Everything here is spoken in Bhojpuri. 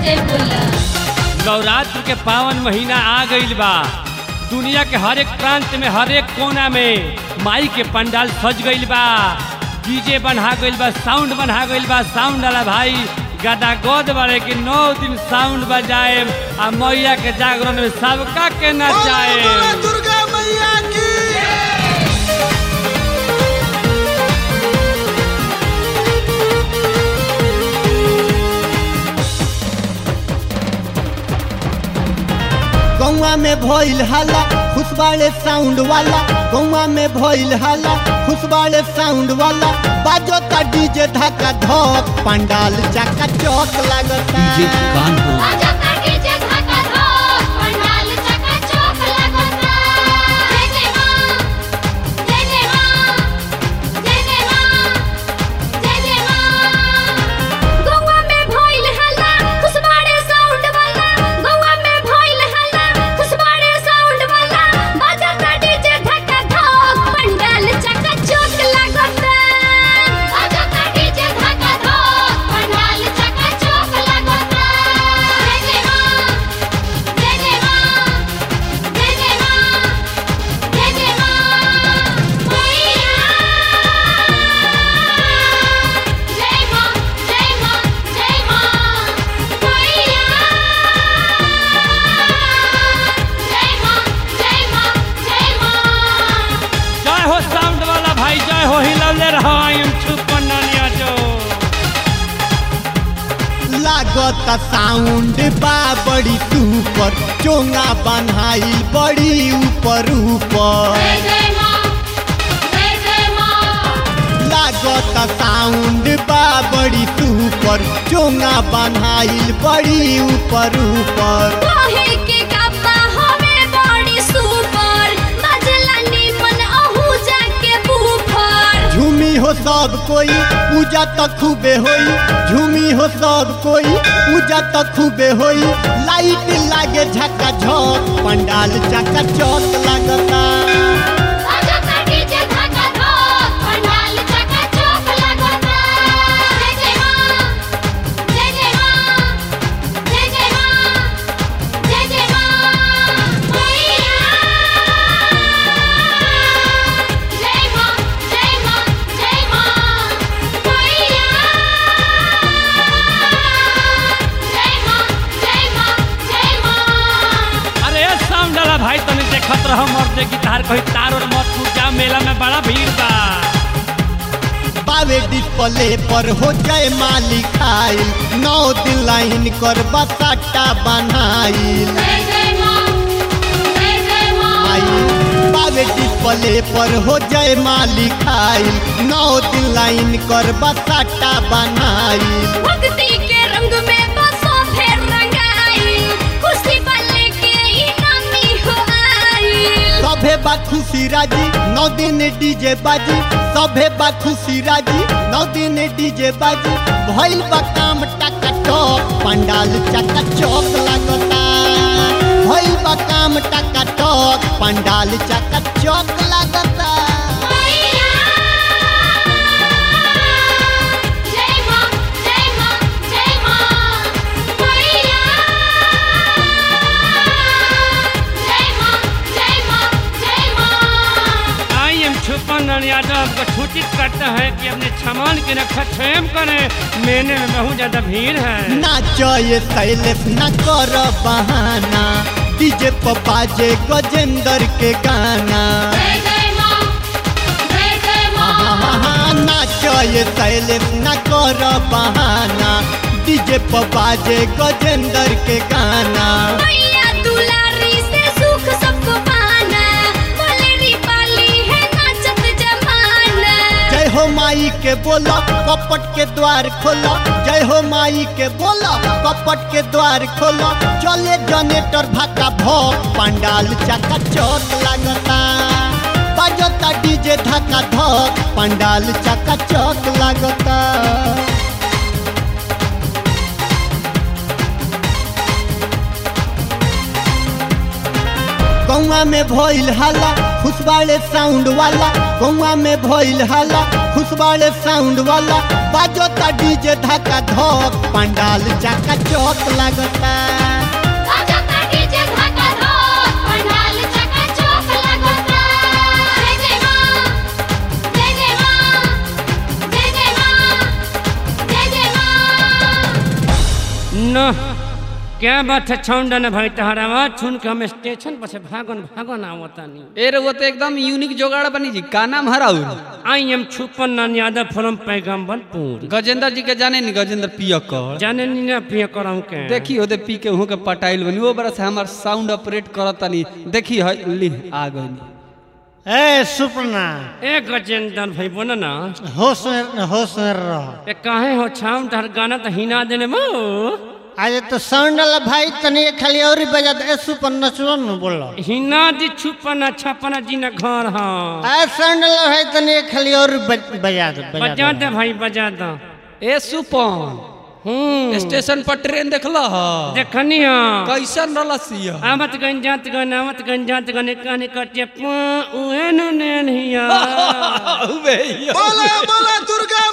जय बोला नवरात्र के पावन महीना आ गईल बा दुनिया के हर एक प्रांत में हर एक कोना में माई के पंडाल सज गईल बा डीजे बना गईल बा साउंड बना गईल बा साउंड वाला भाई गदा गोद बारे कि नौ दिन साउंड बजाए आ मैया के जागरण में सबका के नचाए दुर्गा मैया की गौवा में भइल हल्ला खुशबाड़े साउंड वाला गौवा में भइल हल्ला खुशबाड़े साउंड वाला बाजो ता डीजे धक्का धक पंडाल चका चौक लगता आजा काटी जे धाका धोक पंडाल चका चौक लगता जय जय मां जय जय मां जय जय मां जय जय मां गौवा में भइल हल्ला खुशबाड़े साउंड वाला गौवा में भइल हल्ला खुशबाड़े साउंड वाला बाजा काटी जे धाका धोक पंडाल चका चौक लगता आजा काटी जे धाका धोक पंडाल चका चौक लगता जय जय मां जय जय मां जय जय मां जय जय मां मैया जय मां जय मां जय मां मैया जय मां जय मां जय मां जय हो साउंड वाला भाई जय हो हिलौले रहो आई छुपन नानिया जो लागत साउंड बा बड़ी सुपर चोंगा बनाई बड़ी ऊपर ऊपर जय जय मां जय जय मां लागत साउंड बा बड़ी सुपर चोंगा बनाई बड़ी ऊपर ऊपर काहे के गप्पा हमें बड़ी सुपर बजला निमन अहू जाके बूफर झूमी हो सब कोई पूजा तो खूबे होई झूमी हो सब कोई पूजा तो खूबे होई लाइट लागे झका झक पंडाल चका चौक लगता आजा काटी जे धागा धोक पंडाल चका चौक लगता जय जय मां जय जय मां जय जय मां जय जय मां मैया जय मां जय मां जय मां मैया जय मां जय मां जय मां अरे साउंड वाला भाई तने देखत रहो मर्दे गिटार कहीं तार और मत फूट जा मेला में बड़ा भीड़ बा बावे डिस्प्ले पर हो जाए मालिक आइल नौ दिन लाइन कर बसाटा बनाइल जय जय मां जय जय मां आइल बावे डिस्प्ले पर हो जाए मालिक आइल नौ दिन लाइन कर बसाटा बनाइल भक्ति के रंग में बसो फिर रंगाई खुशी वाले के इनामी हो आई सभे बा खुशी राजी नौ दिन डीजे बाजी सभे बा खुशी राजी नौ दिन डीजे बाजी भइल बा काम टका टक पंडाल चका चौक लगता भइल बा काम टका टक पंडाल चका चौक लगता मैया जय मां जय मां जय मां मैया जय मां जय मां जय मां आई एम छुपन यादव आपको सूचित करता है कि अपने सामान की रक्षा स्वयं करें मेले में बहुत ज्यादा भीड़ है नाचो ये शैलेश न कर बहाना डीजे पर बाजे गजेंद्र के गाना जय जय मां जय जय मां नाचो ये शैलेश न कर बहाना डीजे पर बाजे गजेंद्र के गाना मैया दुलारी से सुख सबको पाना बोलेरी पाली है नाचत जमाना जय हो माई के बोलो कपट के द्वार खोलो जय हो माई के बोलो कपट के द्वार खोलो चले जनेटर भाका भोग पंडाल चका चौक लगता बजता डीजे धक्का धक पंडाल चका चौक लगता गौवा में भइल हल्ला खुशबाड़े साउंड वाला गौवा में भइल हाला खुशबाड़े साउंड वाला बाजो ता डीजे धक्का धक पंडाल चाका चौक लगता बाजा काटी जे धाका धोक पंडाल चका चौक लगता जय जय मां जय जय मां जय जय मां जय जय मां न क्या बात है छौंडा न भाई तहरा आवाज सुन के हम स्टेशन पर से भागन भागन आवतानी ए रउआ तो एकदम यूनिक जोगाड़ बनी जी का नाम हराउ आई एम छुपन नान यादव फ्रॉम पैगम्बरपुर गजेंद्र जी के जाने नी गजेंद्र पियकर जाने नी ना पिया करम के देखी होते पी के वहाँ के पटाइल बनी वो बरस हमार साउंड ऑपरेट करत तनी देखी है ली आ गई ए सुपना ए गजेंद्र भाई बोला ना होश में होश में रह ए काहे हो छाम तहर गाना तो हिना देने मो आज तो साउंड वाला भाई तनी खाली और ही बजा दे ए सुपन नचलो न बोलो हिना दी छुपन छपन जी न घर हाँ आ साउंड वाला भाई तनी खाली और बज- बजा दे बजा बजा दे दे भाई बजा दो ए सुपन हम्म स्टेशन पर ट्रेन देखला ह देखनी हाँ कैसन रलसिया आवत गंजात गन आवत गंजात गन कहने कटे उहे नु नेन हिया बोला बोला दुर्गा